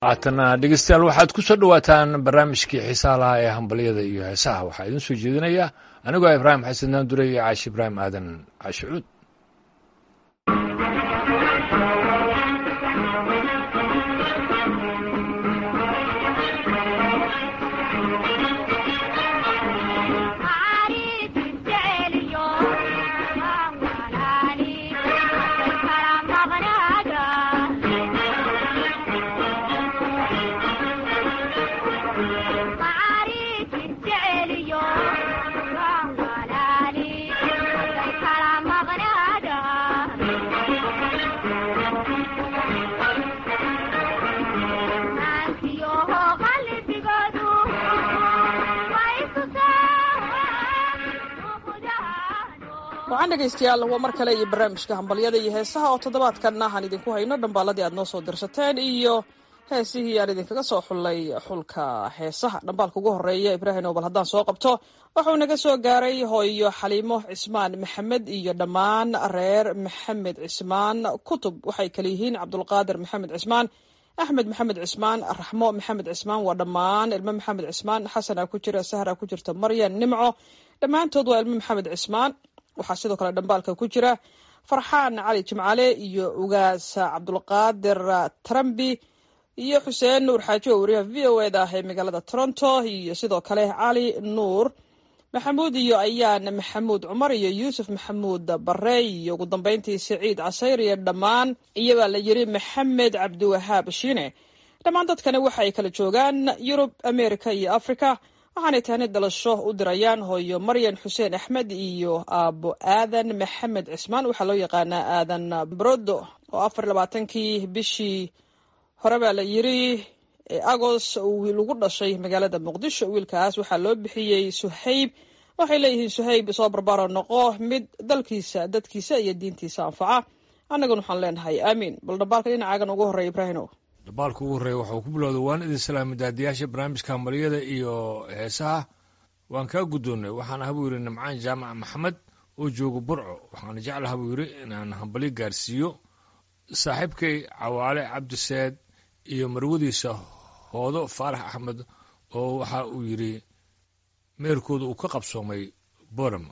haatana dhegeystayaal waxaad ku soo dhowaataan barnaamijkii xiisaha lahaa ee hambalyada iyo heesaha waxaa idin soo jeedinaya anigoo ibraahim xasan naandure iyo caashi ibraahim aadan caashi cuud wacan dhegaystayaal waa mar kale iyo barnaamijka hambalyada iyo heesaha oo toddobaadkanna aan idinku hayno dhambaaladii aad noo soo dirsateen iyo heesihii aan idinkaga soo xullay xulka heesaha dhambaalka ugu horeeya ibraahim oo bal haddaan soo qabto wuxuu naga soo gaaray hooyo xaliimo cismaan maxamed iyo dhammaan reer maxamed cismaan kutub waxay kale yihiin cabdulqaadir maxamed cismaan axmed maxamed cismaan raxmo maxamed cismaan waa dhammaan ilmo maxamed cismaan xasana ku jira sahra ku jirta maryan nimco dhammaantood waa ilmo maxamed cismaan waxaa sidoo kale dhambaalka ku jira farxaan cali jimcale iyo ugaas cabdulqaadir trambi iyo xuseen nuur xaaji oo wariyaha v o eda ah ee magaalada toronto iyo sidoo kale cali nuur maxamuud iyo ayaan maxamuud cumar iyo yuusuf maxamuud bare iyo ugu dambeyntii siciid casayr iyo dhammaan iyabaa la yiri maxamed cabdiwahaab shiine dhammaan dadkani waxa ay kala joogaan yurub america iyo africa waxaanay tahni dhalasho u dirayaan hooyo maryan xuseen axmed iyo aabo aadan maxamed cismaan waxaa loo yaqaanaa aadan brodo oo afar labaatankii bishii hore baa la yiri agos wiil ugu dhashay magaalada muqdisho wiilkaas waxaa loo bixiyey suhayb waxay leeyihiin suhayb soo barbaro noqo mid dalkiisa dadkiisa iyo diintiisa anfaca annaguna waxaan leenahay aamiin bal dhambaalka dhinacaagan ugu horreeya ibraahino dhambaalka ugu horreeya waxuu ku bilowday waan idin salaamay daadiyaasha barnaamijka hambalyada iyo heesaha waan kaa guddoonnay waxaan aha buu yidhi nimcaan jaamac maxamed oo jooga burco waxaana jeclaha buu yidhi inaan hambalyo gaarsiiyo saaxiibkay cawaale cabdiseed iyo marwadiisa hoodo faarax axmed oo waxa uu yidhi meerkooda uu ka qabsoomay boram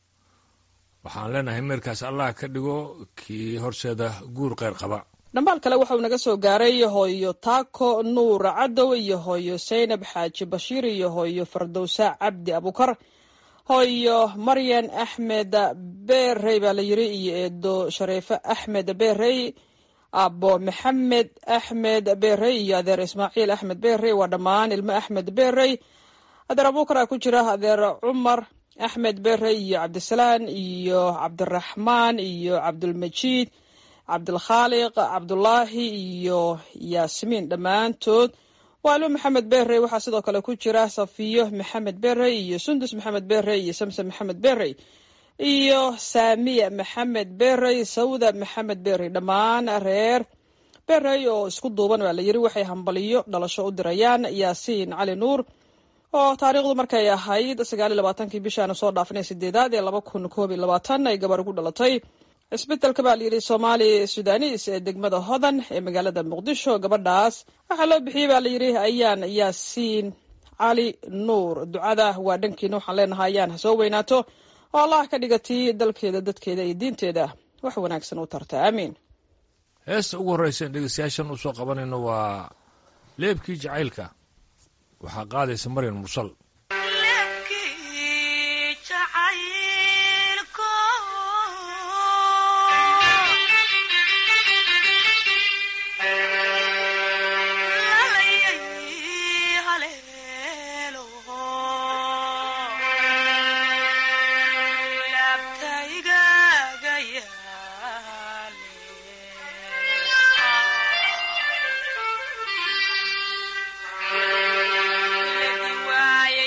waxaan leenahay meerkaas allah ka dhigo kii horseeda guur kheyr qaba dhambaal kale waxauu naga soo gaaray hooyo taako nuur cadow iyo hooyo saynab xaaji bashiir iyo hooyo fardowsa cabdi abukar hooyo maryan axmed berey baa la yiri iyo eedo shareefe axmed berey abo maxamed axmed berey iyo adeer ismaaciil axmed berey waa dhammaan ilmo axmed berey adeer abukar a ku jira adeer cumar axmed berey iyo cabdisalaan iyo cabdiraxmaan iyo cabdulmajiid cabdilkhaaliq cabdulaahi iyo yaasmiin dhammaantood waa ilmo maxamed berey waxaa sidoo kale ku jira safiyo maxamed berey iyo sundus maxamed berey iyo samson maxamed berey iyo saamiya maxamed berey sawda maxamed berey dhammaan reer berey oo isku duuban baa la yiri waxay hambaliyo dhalasho u dirayaan yaasiin cali nuur oo taariikhdu markay ahayd sagaal iyo labaatankii bishaana soo dhaafinay sideedaad ee laba kun koob iyo labaatan ay gabar ugu dhalatay cisbitalka baa layidhi soomaali sudanis ee degmada hodan ee magaalada muqdisho gabadhaas waxaa loo bixiyey baa layidhi ayaan yaasiin cali nuur ducada waa dhankiina waxaan leenahay ayaan ha soo weynaato oo allah ka dhigatii dalkeeda dadkeeda iyo diinteeda wax wanaagsan u tarta aamiin heesta ugu horreysa in dhegeystayaashan usoo qabanayno waa leebkii jacaylka waxaa qaadaysa maryan mursal waaye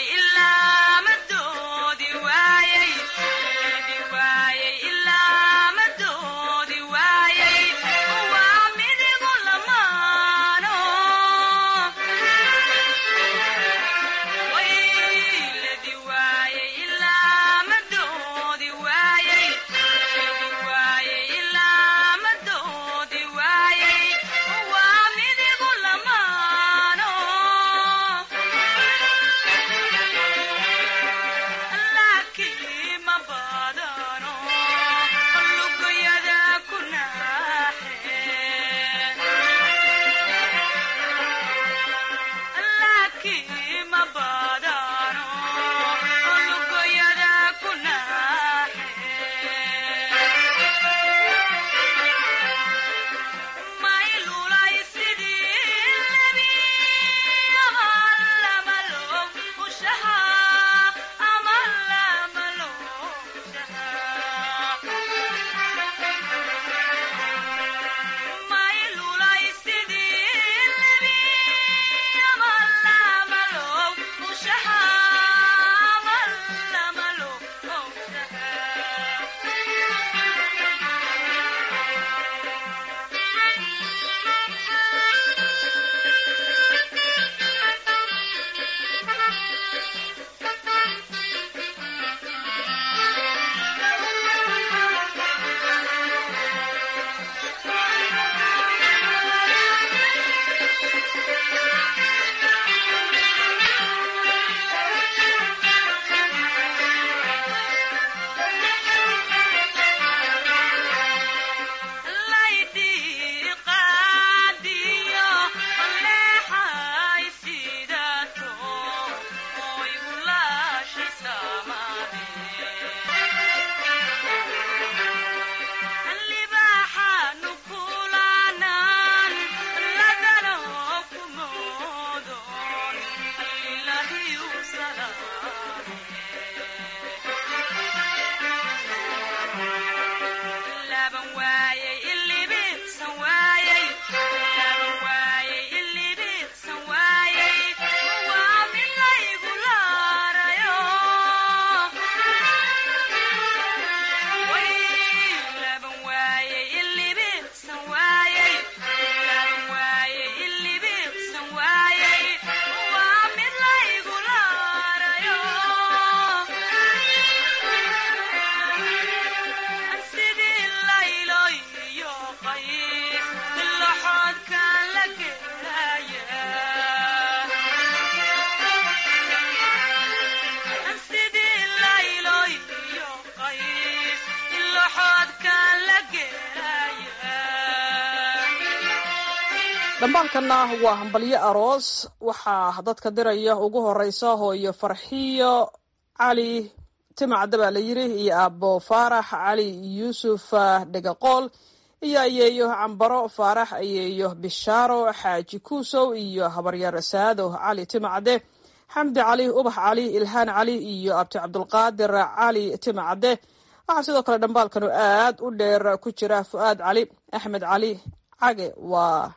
dhambaalkanna waa hambalyo aroos waxaa dadka diraya ugu horeysa hooyo farxiyo cali timacda baa la yiri iyo aabo faarax cali yuusuf dhegaqool iyo ayeeyo cambaro faarax ayeeyo bishaaro xaaji kuusow iyo habaryar saado cali timacde xamdi cali ubax cali ilhaan cali iyo abti cabdulqaadir cali timacde waxaa sidoo kale dhambaalkanu aad u dheer ku jira fu-aad cali axmed cali cage waa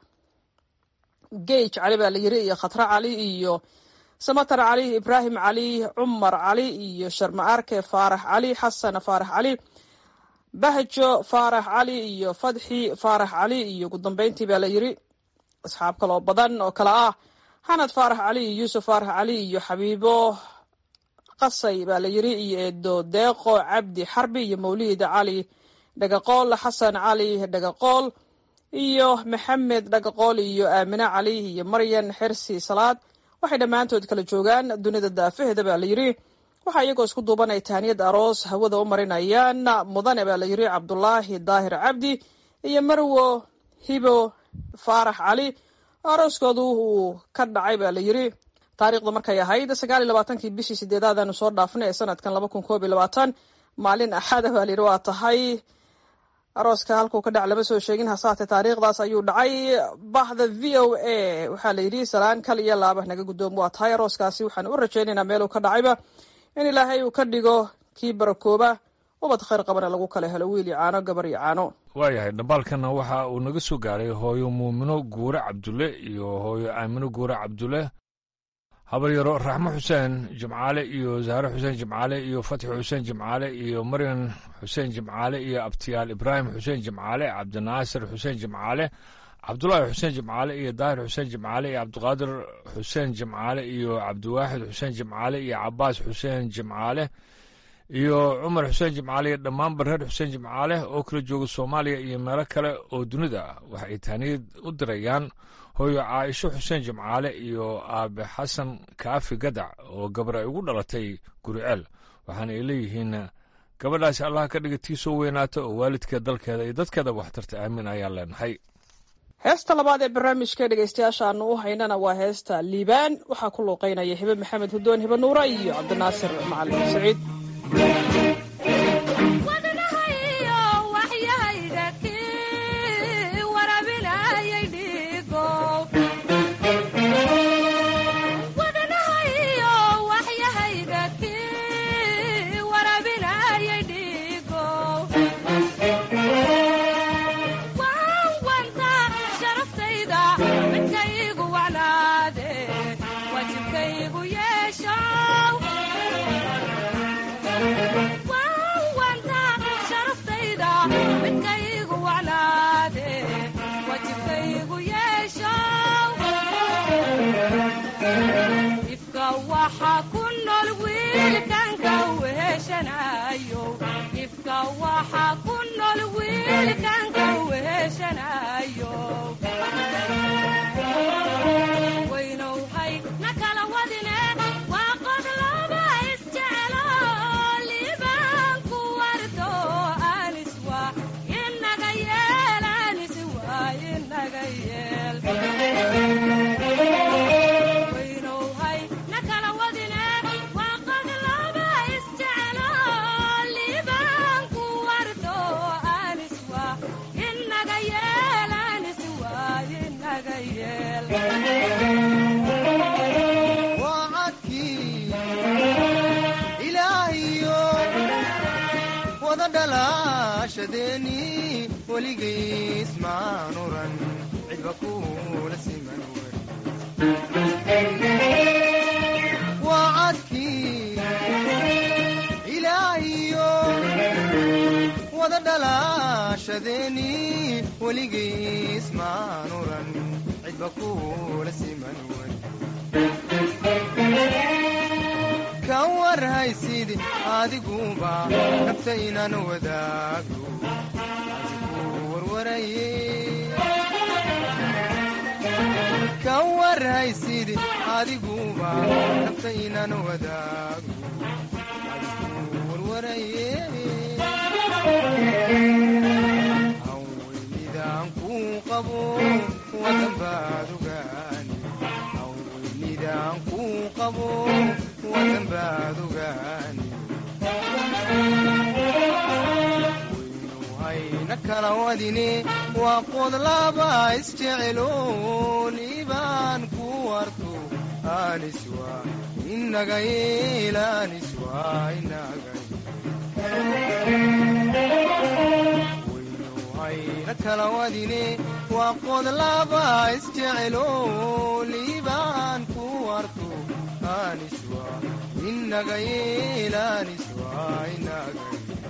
gage cali baa la yiri iyo khatra cali iyo samatar cali ibraahim cali cumar cali iyo sharma arke faarax cali xasan faarax cali bahjo faarax cali iyo fadxi faarax cali iyo ugu dambeyntii baa la yiri asxaab kaloo badan oo kale ah xanad faarax cali iyo yuusuf faarax cali iyo xabiibo qasay baa la yiri iyo eedo deeqo cabdi xarbi iyo mawlid cali dhagaqool xasan cali dhagaqool iyo maxamed dhagaqool iyo aamine cali iyo maryan xersi salaad waxay dhammaantood kala joogaan dunida daafaheeda baa la yiri waxaa iyagoo isku duubanay tahniyad aroos hawada u marinayaan mudane baa la yiri cabdulaahi daahir cabdi iyo marwo hibo faarax cali arooskoodu uu ka dhacay baa la yiri taariikhda markay ahayd sagaal iyo labaatankii bishii sideedaadanu soo dhaafnay ee sanadkan laba kun koob iyo labaatan maalin axada baa la yiri waa tahay arooska halkuu ka dhac lama soo sheegin hasaate taariikhdaas ayuu dhacay bahda v o a waxaa la yidhi salaan kal iyo laaba naga guddoomo waa tahay arooskaasi waxaan u rajaynaynaa meeluu ka dhacayba in ilaahay uu ka dhigo kii barakooba ubad khayr qabana lagu kala helo wiil iyo caano gabar iyo caano waayahay dhambaalkana waxa uu naga soo gaaray hooyo muumino guure cabdulle iyo hooyo aamino guure cabdulle habaryaro raxmo xuseen jimcaale iyo zahre xuseen jimcaale iyo fatxi xuseen jimcaale iyo maryan xuseen jimcaale iyo abtiyaal ibraahim xuseen jimcaale cabdinaasir xuseen jimcaale cabdulaahi xuseen jimcaale iyo daahir xuseen jimcaale iyo cabdiqaadir xuseen jimcaale iyo cabdiwaaxid xuseen jimcaale iyo cabaas xuseen jimcaale iyo cumar xuseen jimcaale iyo dhammaanba reer xuseen jimcaale oo kala jooga soomaaliya iyo meelo kale oo dunida ah waxa ay taaniyad u dirayaan hooyo caaisho xuseen jimcaale iyo aabe xasan kaafi gadac oo gabar ay ugu dhalatay guriceel waxaana ay leeyihiin gabadhaasi allah ka dhiga tii soo weynaata oo waalidkeed dalkeeda iyo dadkeedaba waxtarta aamin ayaan leenahay heesta labaad ee barnaamijka dhegeystayaasha aanu u haynana waa heesta liibaan waxaa ku luuqeynaya hibe maxamed hudoon hibe nuura iyo cabdinaasir macalin saciid wadan baad ogaani hawweynidaan kuu qabo wadan baad ogaani waynu hayna kala wadine waa qodlaba isjeceloon ibaan ku warto aniswa inaga yeel aniswa inaga waynu hayna kala wadine waa qodlaba isjeceloon ibaan ku warto aniswa inaga yeel aniswa inaga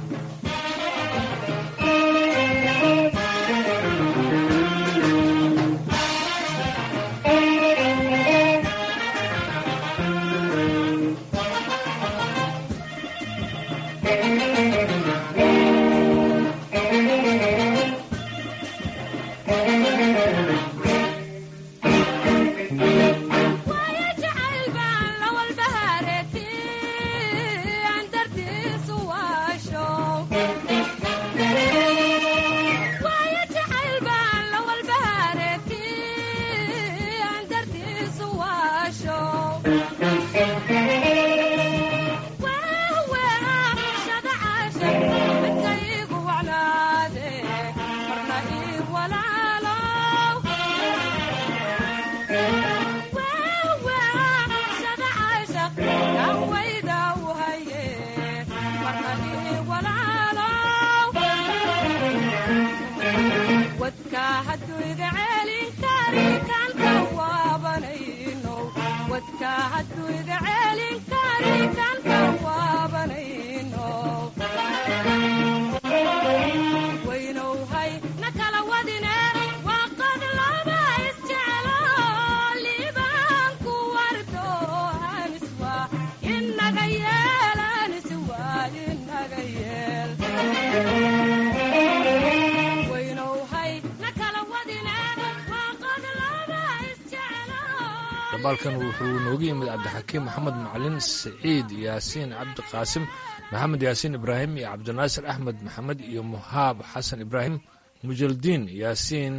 dabaalkan wuxuu nooga yimid cabdixakiim maxamed macalin saciid yaasiin cabdiqaasim maxamed yaasiin ibraahim iyo cabdinaasir axmed maxamed iyo muhaab xasan ibraahim mujaldiin yaasiin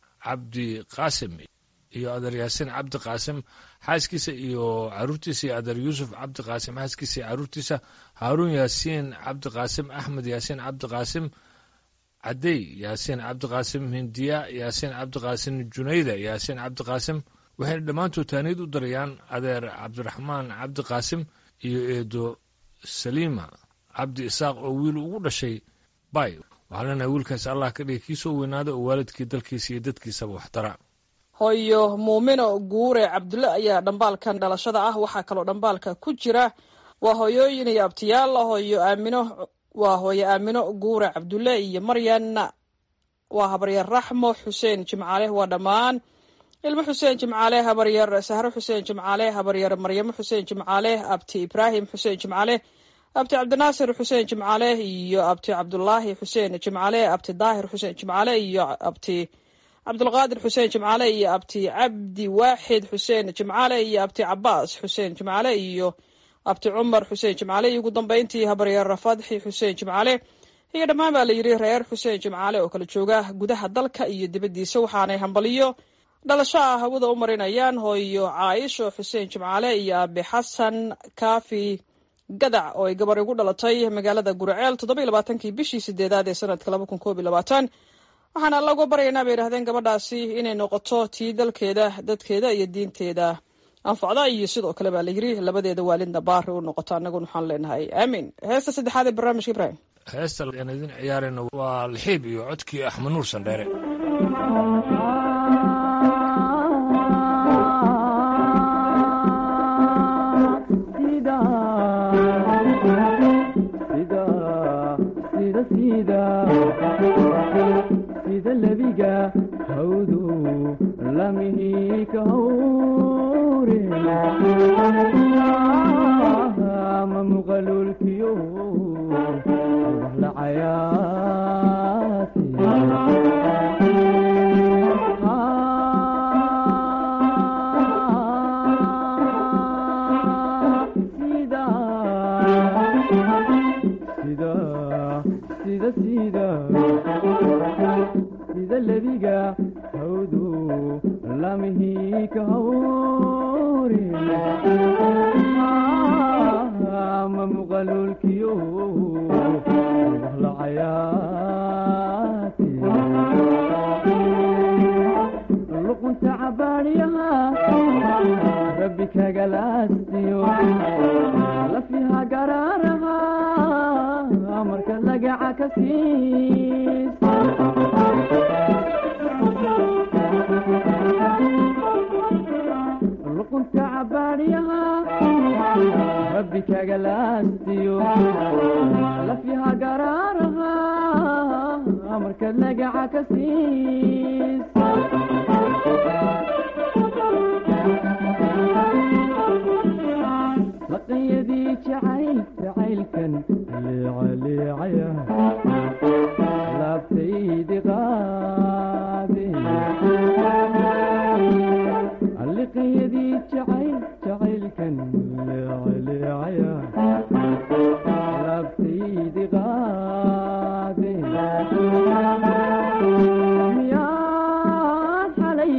cabdiqaasim iyo adeer yaasiin cabdiqaasim xaaskiisa iyo caruurtiisa iyo adeer yuusuf cabdiqaasim xaaskiisa iyo caruurtiisa haaruun yaasiin cabdiqaasim axmed yaasiin cabdiqaasim cadey yaasiin cabdiqaasim hindiya yaasiin cabdiqaasim junayda yaasiin cabdiqaasim waxayna dhammaantood taaniyad u darayaan adeer cabdiraxmaan cabdi qaasim iyo eedo saliima cabdi isaaq oo wiil ugu dhashay bay waxaa leenahay wiilkaas allah ka dhigay kii soo weynaada oo waalidkii dalkiisa iyo dadkiisaba waxtara hooyo muumino guure cabdulle ayaa dhambaalkan dhalashada ah waxaa kaloo dhambaalka ku jira waa hooyooyin iyo abtiyaal hooyo aamino waa hooyo aamino guure cabdulle iyo maryan waa habaryar raxmo xuseen jimcaale waa dhammaan ilmo xuseen jimcaale habaryar sahro xuseen jimcaale habaryar maryamo xuseen jimcaale abti ibraahim xuseen jimcaale abti cabdinaasir xuseen jimcaale iyo abti cabdulaahi xuseen jimcaale abti daahir xuseen jimcaale iyo abti cabdulqaadir xuseen jimcaale iyo abti cabdi waaxid xuseen jimcaale iyo abti cabaas xuseen jimcaale iyo abti cumar xuseen jimcaale iyo ugu dambeyntii habaryar fadxi xuseen jimcaale iyo dhammaan baa la yidhi reer xuseen jimcaale oo kala jooga gudaha dalka iyo dibaddiisa waxaanay hambaliyo dhalasho ah hawada u marinayaan hooyo caaisho xuseen jimcaale iyo aabe xasan kaafi gadac oo ay gabar igu dhalatay magaalada guraceel toddoba iyo labaatankii bishii sideedaad ee sanadka laba kun koob iyo labaatan waxaana alla uga baryaynaa bay yidhahdeen gabadhaasi inay noqoto tii dalkeeda dadkeeda iyo diinteeda anfacda iyo sidoo kale baa la yiri labadeeda waalidna baari u noqoto annaguna waxaan leenahay aamiin heesta saddexaad ee barnaamijka ibrahim heesta aan idin ciyaarayno waa lixiib iyo codkii axmed nuur sandheere sida lebiga hawdu lamihi ka hawre ma muqalulkiyo la cayaati sida sida sida sida sida lebiga hawdu kagalaasiyo lafiha garaaraha marka lagaca ka siis luqunta cabaadyaha rabbi kagalaasiyo lafiha garaaraha marka lagaca ka siis laqanyadii jacayl jacaylkan leecaleecaya laabtaydi qaade liqanyadii jacayl jacaylkan leecaleecaya laabtaydi qaade miyaad xalay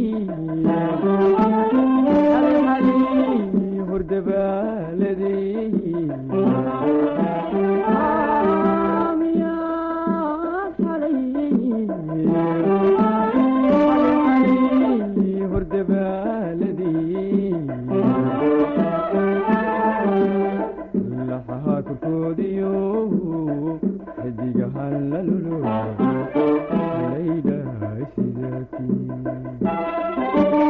laxaha korkoodiyo xidigahan la lulo laydhahay sidatii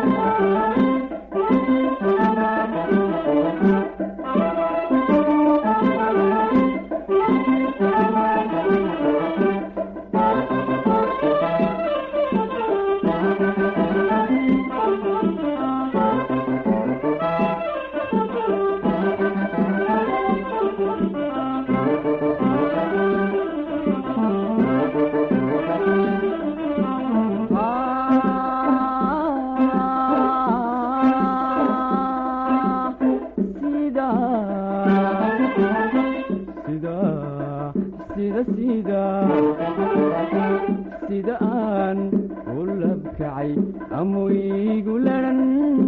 sida aan u labkacay amu iigu laran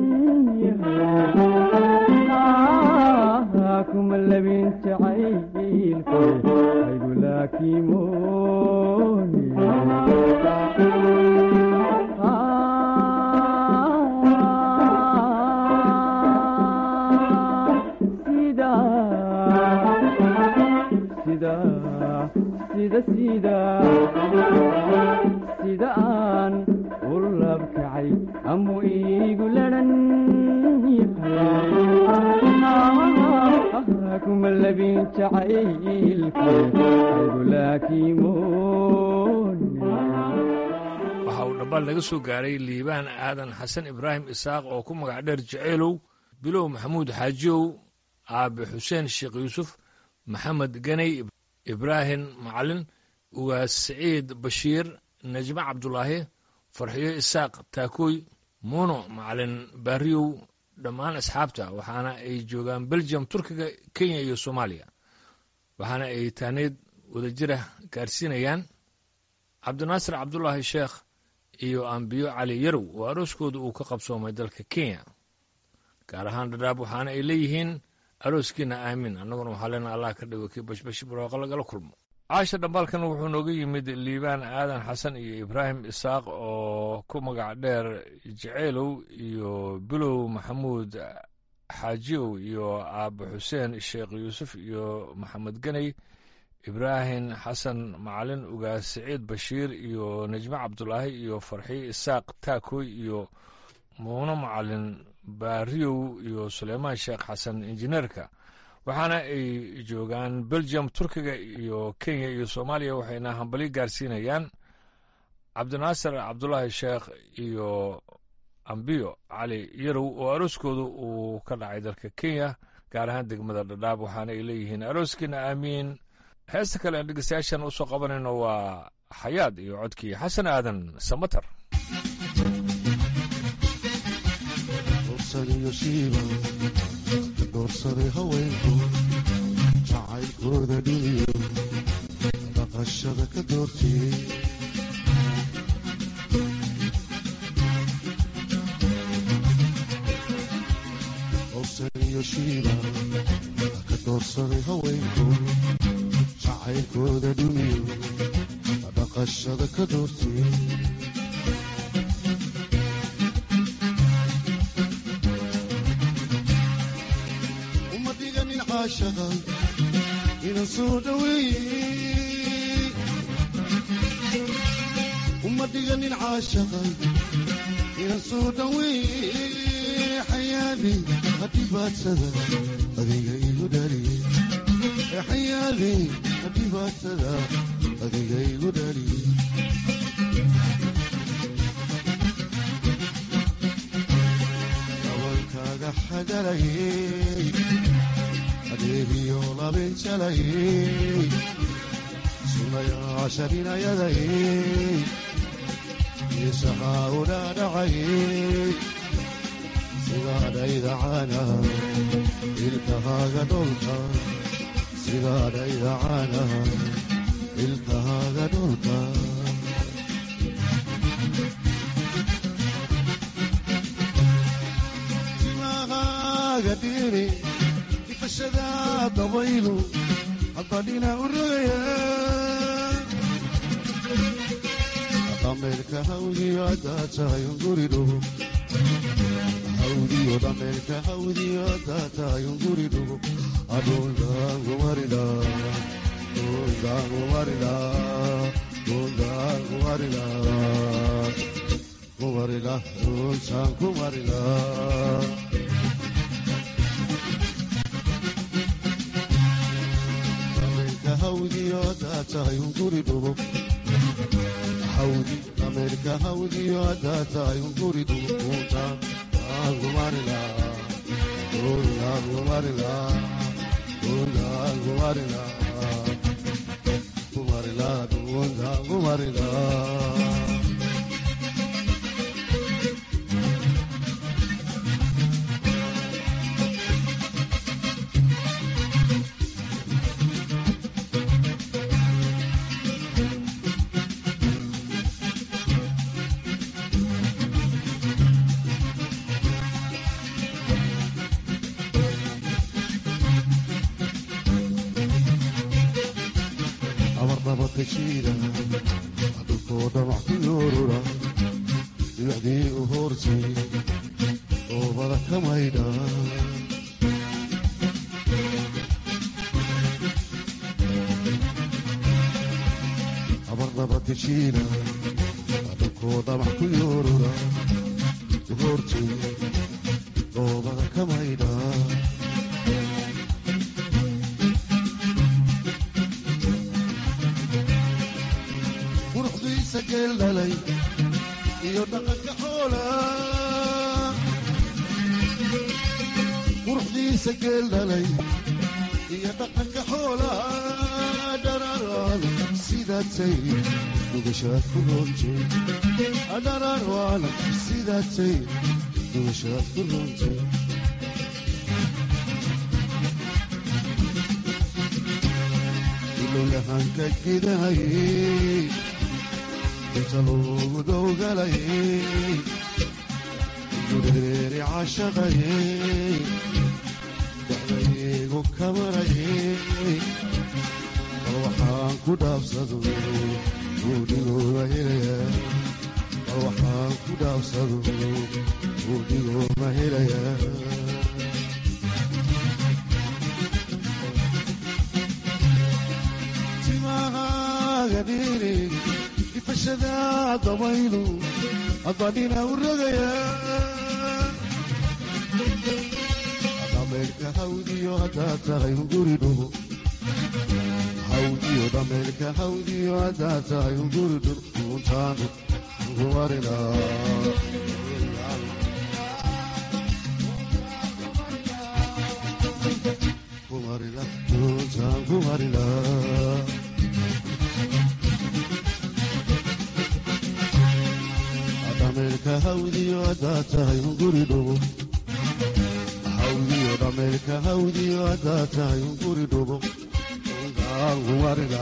yahay kuma labin jacaylku aygu laakimooni sida sida sida sida sida aan u labkacay amu iigu laran yahay kuma labin jacaylku aygu laakimooni waxa uu dhambaal naga soo gaaray liibaan aadan xasan ibraahim isaaq oo ku magac dheer jaceylow bilow maxamuud xaajiyow aabe xuseen sheekh yuusuf maxamed ganey ibraahim macalin ugaas siciid bashiir najme cabdulaahi farxiyo isaaq taakooy muuno macalin baariyow dhammaan asxaabta waxaana ay joogaan belgium turkiga kenya iyo soomaaliya waxaana ay taaneed wadajira gaarsiinayaan cabdinaasir cabdulaahi sheekh iyo ambiyo cali yarow oo arooskooda uu ka qabsoomay dalka kenya gaar ahaan dhadhaab waxaana ay leeyihiin arooskiina aamiin annaguna waxaa leenaha allah ka dhigo kii bashbash barooqa lagala kulmo caasha dhambaalkan wuxuu nooga yimid liibaan aadan xasan iyo ibraahim isaaq oo ku magac dheer jaceylow iyo bilow maxamuud xaajiyow iyo aabe xuseen sheekh yuusuf iyo maxamed ganey ibraahim xasan macalin ugaas siciid bashiir iyo najme cabdulaahi iyo farxiyo isaaq taakoy iyo muuno macalin baariyow iyo suleymaan sheekh xasan injineerka waxaana ay joogaan belgium turkiga iyo kenya iyo soomaaliya waxayna hambalyo gaarsiinayaan cabdinaasir cabdulaahi sheekh iyo ambiyo cali yarow oo arooskooda uu ka dhacay dalka kenya gaar ahaan degmada dhadhaab waxaana ay leeyihiin arooskiina aamiin heesta kale aan dhegeystayaashan usoo qabanayno waa xayaad iyo codkii xasan aadan samatar doorsadaiyo shiiba doorsaday haweenku jacaylkooda dhiniyo dhaqashada ka doortiyey doorsadaiyo shiiba ka doorsaday haweenku jacaylkooda dhiniyo dhaqashada ka doortiyey caashaqa inan soo dhaweeye uma dhiganin caashaqa inan soo dhaweeye xayaali hadhibaadsada adiga igu dhaliye xayaali hadhibaadsada adiga igu dhaliye dabalkaaga xagalayey adeegiyo labinjalayey sunayaasharinayadayey isahaa u dhaadhacayey sidaadhayda caana ilkahaaga dholka sidaadhayda caana ilkahaaga dholka timahaaga dhiri ifashada dabaylu haddadhina u rogaya dhameerka hawdiyo haddaad tahay unguri dhugo hawdiyo dhameerka hawdiyo haddaad tahay unguri dhugo adhundaangumarila dhundaangumarila dhundaangumarila kumarila dhuntaan kumarila dhameerka hawdiyo haddaad tahay unguri dhugo hawdi dhameerka hawdiyo haddaad tahay unguri dhugunta aangumarila aangumarila aangumarila kumarila dhugunta aangumarila abarnabadka jiira dhulkoo dhamac ku yoorura dhibacdii u hoortay oobada ka maydha abarnabadka jiira dhulkoo dhamac ku yoorura u hoortay oobada ka maydha quruxdiisa geel dhalay iyo dhaqanka xoola quruxdiisa geel dhalay iyo dhaqanka xoola dhararaan sidaatay dhugashaad ku roontay dhararaan sidaatay dhugashaad ku roontay ilowyahanka gidahayey inta loogu dowgalayey gureeri cashaqayey dexdaygu kamarayey bal waxaan ku dhaafsado buudhigooda helaya bal waxaan ku dhaafsado buudhigooma helaya timahaaga dhiri ifashada dabaylu haddadhina u rogaya dhameerka hawdiyo haddaad tahay unguri dhugo hawdiyo dhameerka hawdiyo haddaad tahay unguri dhugo untaan kumarina kumarina untaan kumarina dhameerka hawdiyo haddaad tahay unguri dhugo hawdiyo dhameerka hawdiyo haddaad tahay unguri dhugo untaan kumarina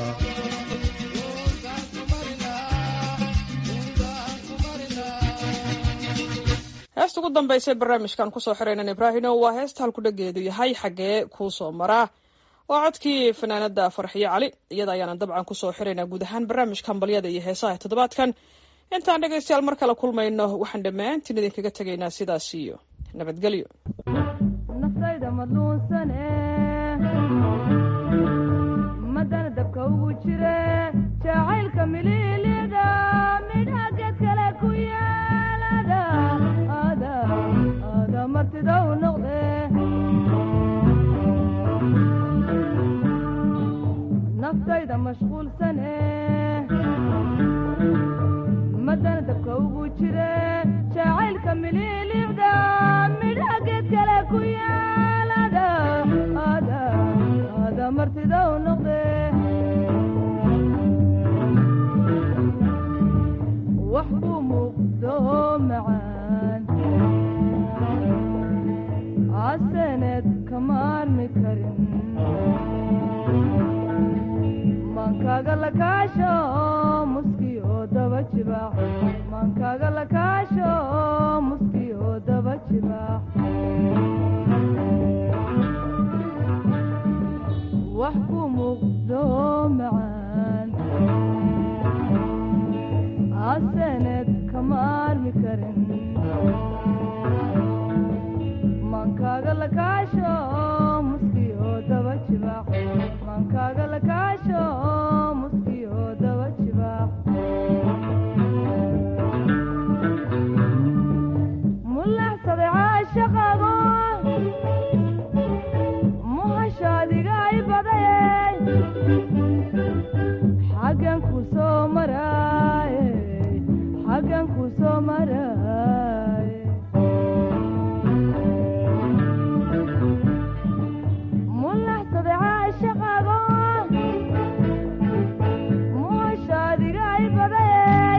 heesta ugu dambaysa barnaamijkan kusoo xiraynan ibraahino waa heesta halkudhageedu yahay xaggee kuu soo maraa waa codkii fanaanada farxiyo cali iyada ayaana dabcan kusoo xiraynaa guud ahaan barnaamijka hambalyada iyo heesaha ee toddobaadkan intaan dhegaystayaal mar kale kulmayno waxaan dhammaantiin idinkaga tegaynaa sidaas iyo nabadgelyo naftayda madluunsane madana dabka ugu jire jacaylka mililiga midha geed kale ku yeelada ada ada martida u noqde naftayda mashquulsane madana dabka ugu jire jacaylka mililicda midha geed kale ku yeelada ada ada martida u noqde wax buu muuqdo macaan casaneed kama armi karin maankaaga la kaasho muski oo daba jibaax maankaaga la kaasho muski oo daba jibaax wax ku muuqdo macaan casaneed kama armi karin maankaaga la kaasho muski oo daba jibaax maankaaga la kaasho muski oo daba jibaax mulaxsaday caashaqago muhashaadiga ay badayey xaggan ku soo maraaye xaggan ku soo maraaye mulaxsaday caashaqago muhashaadiga ay badayey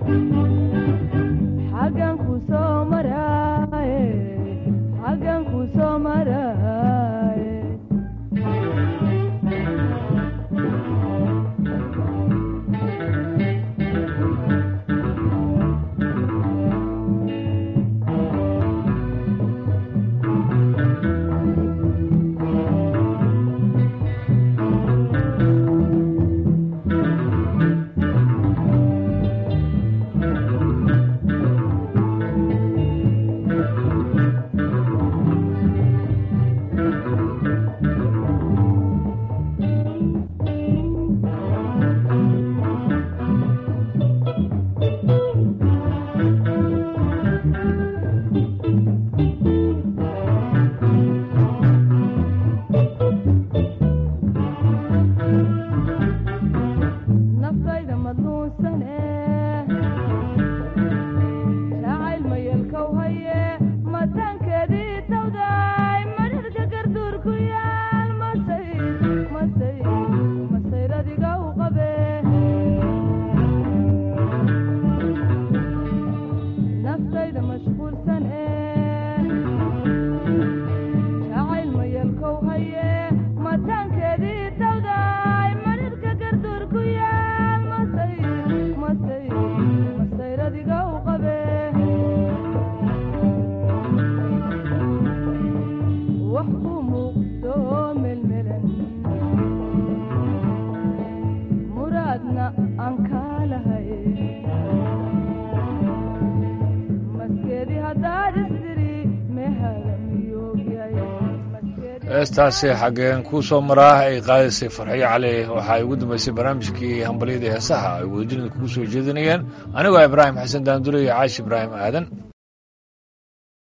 xaggan ku soo maraaye xaggan ku soo maraaye naftayda madluunsane jacayl mayelkow haye mataankeedii tawday madharka garduur ku yaal masay masay masayradiga u qabe naftayda mashquulsane jacayl mayelkow haye mataankeedii tawday madharka garduur ku yaal masay masay masayradiga u qabe wax ku muuqdo melmelan muraadna aan kaa lahay maskeedii haddaad isdiri mehaga miyoogyahay maskeedii heestaasi xaggeen kuu soo maraa ay qaadaysay farxiyo cali waxaa ay ugu dambaysay barnaamijkii hambalyada heesaha ay wadajirida kugu soo jeedinayeen anigoo ibraahim xasan daandure iyo caashi ibraahim aadan